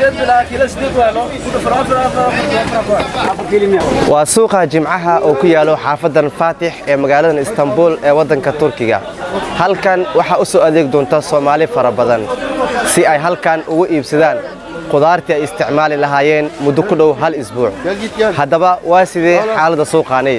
waa suuqa jimcaha oo ku yaalo xaafadan faatix ee magaaladan istanbul ee waddanka turkiga halkan waxaa u soo adeeg doonta soomaali fara badan si ay halkan ugu iibsadaan qudaartii ay isticmaali lahaayeen muddo ku dhow hal isbuuc haddaba waa sidee xaaladda suuqaani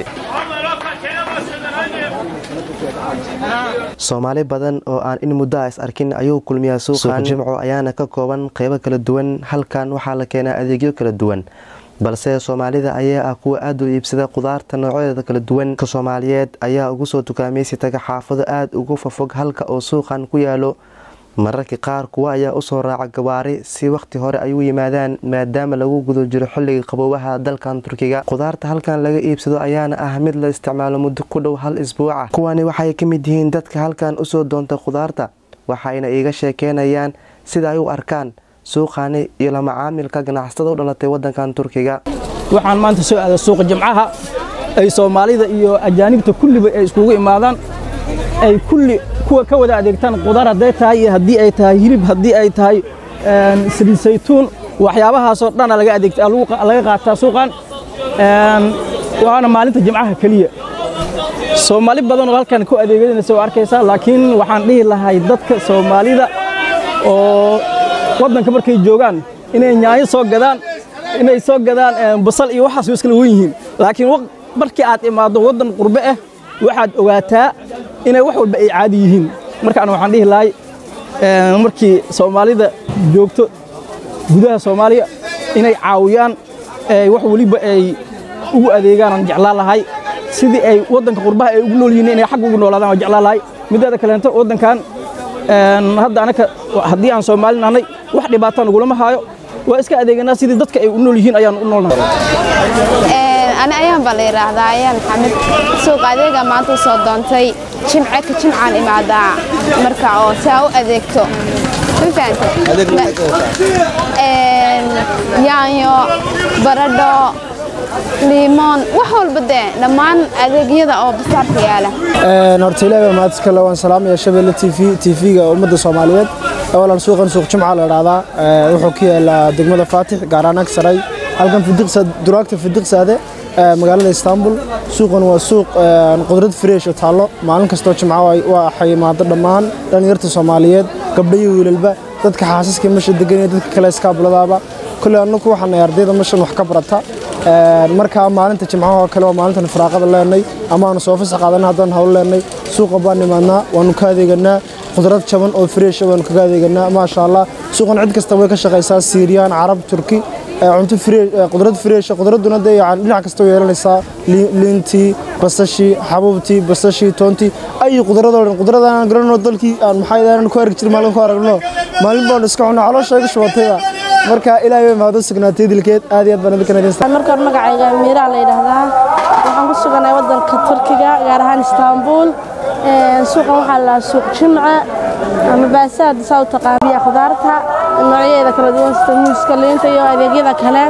soomaali badan oo aan in muddo a is arkin ayuu kulmiyaa suuqan jimco ayaana ka kooban qaybo kala duwan halkan waxaa la keenaa adeegyo kala duwan balse soomaalida ayaa ah kuwa aad u iibsada qudaarta noocyadeeda kala duwan ka soomaaliyeed ayaa ugu soo dukaamaysi taga xaafado aad ugu fafog halka oo suuqan ku yaalo mararka qaar kuwa ayaa usoo raaca gawaari si wakhti hore ay u yimaadaan maadaama lagu guda jiro xilliga qaboobaha dalkan turkiga qudaarta halkan laga iibsado ayaana ah mid la isticmaalo muddo ku dhow hal isbuuca kuwani waxay ka mid yihiin dadka halkan usoo doonta qudaarta waxayna iiga sheekeynayaan sida ay u arkaan suuqani iyo la macaamilka ganacsatada u dhalatay wadankan turkiga waxaan maanta soo aaday suuqa jimcaha ay soomaalida iyo ajaanibta kulliba ay iskugu imaadaan ay kulli kuwa ka wada adeegtaan qudaar hadday tahay iyo haddii ay tahay hilib haddii ay tahay saliid saytuun waxyaabahaasoo dhana laga adeegta laga qaataa suuqan waana maalinta jimcaha keliya soomaali badan oo halkan ku adeeganaysa waa arkaysaa laakiin waxaan dhihi lahay dadka soomaalida oo waddanka markay joogaan inay yaanyo soo gadaan inay soo gadaan basal iyo waxaas way iskala wen yihiin laakiin markii aad imaaddo waddan qurbe ah waxaad ogaataa inay wax walba ay caadi yihiin markaana waxaan dhihi lahay markii soomaalida joogto gudaha soomaaliya inay caawiyaan wax weliba ay ugu adeegaanaan jeclaan lahay sidii ay waddanka qurbaha ay ugu nool yihiin inay xag ugu noolaadaan waan jeclaan lahay mideeda kaleento waddankan hadda anaka haddii aan soomaali nahnay wax dhibaataan ugulama haayo waa iska adeeganaa sidii dadka ay u nool yihiin ayaan u noolnahay ani ayaan baa la yidhaahdaa ayaan maxamed suuq adeega maanta u soo doontay jimce ka jimcaan imaadaa marka oo si aa u adeegto ma yaanyo baradho liimoon wax walba dee dhammaan adeegyada oo basaarka yaala horta ilaahay mahad iskale waan salaamaya shabeelle t v t v-ga ummadda soomaaliyeed awalan suuqan suuq jimca la idhaahdaa wuxuu ku yaalaa degmada faatix gaaraan agsaray halkan duraagta fidiqsaade magaalada istanbul suuqan waa suuq qudrad fresh oo taallo maalin kastoo jimca waxay imaado dhammaan dhallinyarta soomaaliyeed gabdho iyo wiilalba dadka xaasaska meesha degan iyo dadka kale iskaabuladaaba kule annagu waxaan nahay ardayda meeshan wax ka barata markaa maalinta jimcaha oo kale waa maalintan firaaqada leenay amaanu soo fasax qaadana haddaan hawl leenay suuqa baan nimaadnaa waanu ka adeeganaa qudrad jaban oo fresh waanu kaga adeeganaa maasha allah suuqan cid kasta way ka shaqaysaa siiriyaan carab turki cunto qudrad fresh qudraduna dee yani dhinac kasta way yeelanaysaa liintii basashii xabuubtii basashii toontii ay qudradoo dhan qudradaan garanoo dalkii aan maxay daanan ku arki jirin maalin ku aragno maalin baan iska cunaa caloosha iga shubatayba marka ilaahay way mahado sugnaatay dilkeed aad iyo aad baan idinka nadeystaa marka hore magacayga miiraa la yidhaahdaa waxaan ku suganahay waddanka turkiga gaar ahaan istaanbul suuqan waxaa la suuq jimce ama baasaad saa u taqaaniya khudaarta noocyadeeda kala duwan sida muuska liinta iyo adeegyada kale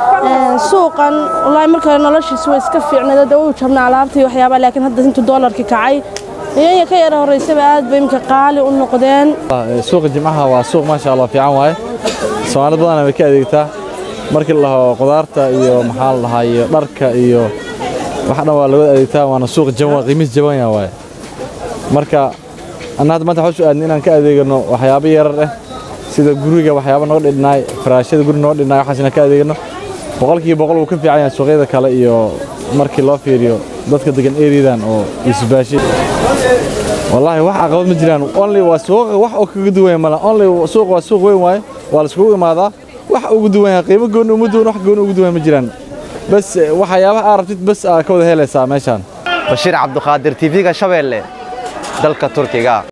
suuqan wallaahi marka hore noloshiisa way iska fiicnayd dee wuu jabnaa alaabta iyo waxyaabaa laakiin hadda intuu doolarkii kacay iyaya ka yara horreysaba aad bay imika qaali u noqdeen suuqa jimcaha waa suuq maasha allah fiican waaye soomaali badana way ka adeegtaa markii la dhaho qudaarta iyo maxaa la dhahaa iyo dharka iyo wax dhan waa laga adeegtaa waana suuq jaban waa qiimis jaban yaa waaye marka anna hadda maanta waxaan u aadnay inaan ka adeegano waxyaabo yarar ah sida guriga waxyaabo noo dhidhnaay faraashada guri noo dhidhnaay waxaas inaan ka adeegano boqolkiiba boqol wuu ka fiican yahay suuqyada kale iyo markii loo fiiriyo dadka degan eriyadan oo isbaashay wallaahi wax caqabad ma jiraan only waa suuqa wax oo kaga duwan mala only suuq waa suuq weyn waaye waa la iskugu imaadaa wax ugu duwan yahay qiimo gooni uma duwan wax gooni ugu duwan ma jiraan bas waxyaabaha aad rabtid bas aad ka wada helaysaa meeshaan bashiir cabduqaadir tv-ga shabeelle dalka turkiga